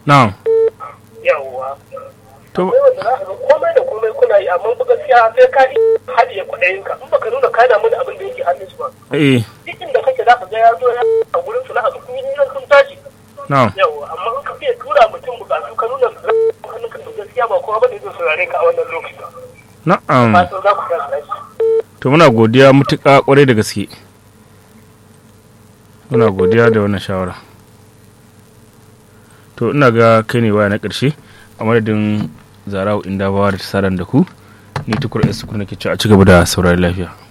na'am yawwa to akwai wanda za ka ga komai da komai kuna yi amma ba gaskiya sai ka haɗiye kwaɗayinka in baka nuna ka damu da abin da yake hannun su ba eh duk inda kake za ka ga ya zo ya a gurin su na haka kun yi hirar sun tashi na'am yawwa amma in ka fiye tura mutum bukatu ka nuna hannunka to gaskiya ba kowa ba da zai saurare ka a wannan lokaci na'am fatan za ku tashi lafiya to muna godiya mutuƙa kwarai da gaske muna godiya da wannan shawara to ina ga kai ne waya na ƙarshe a madadin zara'u inda bawa da ta saran da ku ni tukur esu kuna ke ci a ci gaba da saurari lafiya